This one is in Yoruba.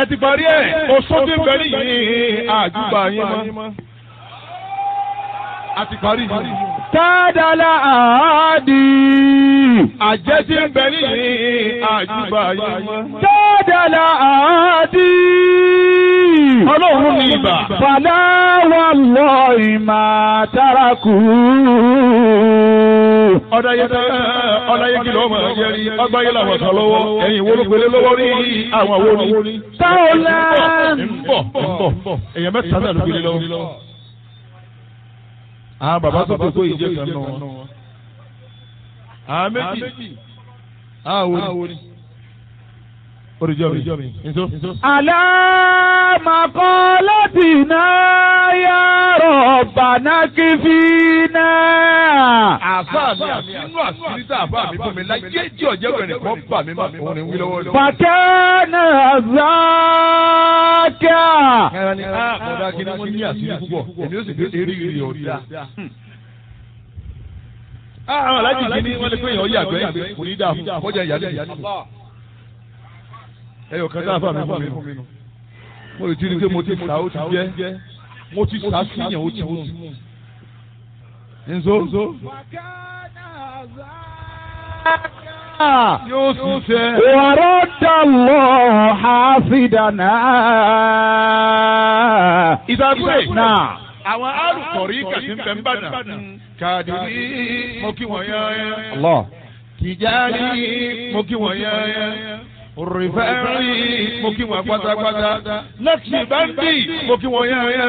ẹ ti parí ẹ̀ oṣù tí ń bẹ nìyí àjùbà yín mọ́. a ti parí yìí. Tádàlá àádì. àjẹ́ tí ń bẹ nìyí àjùbà yín mọ́. Tádàlá àádì. ọlọ́run ní ibà. Fàlà wà lọ ìmà tárakù. ọ̀dàyẹ ọ̀dàyẹ kìlọ̀ ọmọ ẹ̀yẹ rí ọgbáyé làwọn kan lọ́wọ́ ẹ̀yìn wo ló gbélé lọ́wọ́ rí àwọn wo ni. Táwọlá. ń bọ̀ ń bọ̀ èèyàn mẹ́ta náà ló gbélé lọ́wọ́. àwọn bàbá tó kókó ìjẹ́ kan nù wọn. àwọn méjì àwọn wo ni. oríjọ́ mi nso. Àlámàkọ́lọ́tìná yá rọ̀bàná kí fi náà. àfa mi àti inú àṣírí tá àfa mi fún mi láyé jí ọ̀jẹ̀ bẹ̀rẹ̀ kan bà mí má òun ni wí lọ́wọ́ lọ́wọ́. Fàkẹ́nà záàkà. ẹran ni a kọ̀dá kí ni wọ́n ní àṣírí púpọ̀ èmi ó sì gbé eré ìrì ọ̀dà. àwọn alájì kìíní wọ́n lè pé èèyàn yàgbẹ́ yàgbẹ́ kò ní dáa fún kọjá ìyá lẹ́yìn. ẹyọ kan tá a fà mí fún mi nù. mo lè ti rí i pé mo ti sá ó ti jẹ́ mo ti sá síyàn ó ti mú. nzo yóò sì sẹ́. ورد الله حافظنا ìdàgbé náà. àwọn alùpùpù kàtí ń bẹ ń bàdàn. kàdìrí mo kí wọ́n yán Allah. tìjárí mo kí wọ́n yán rìfẹ́rì mo kí wọ́n pátápátá lẹ́kìtì báńkì mo kí wọ́n yán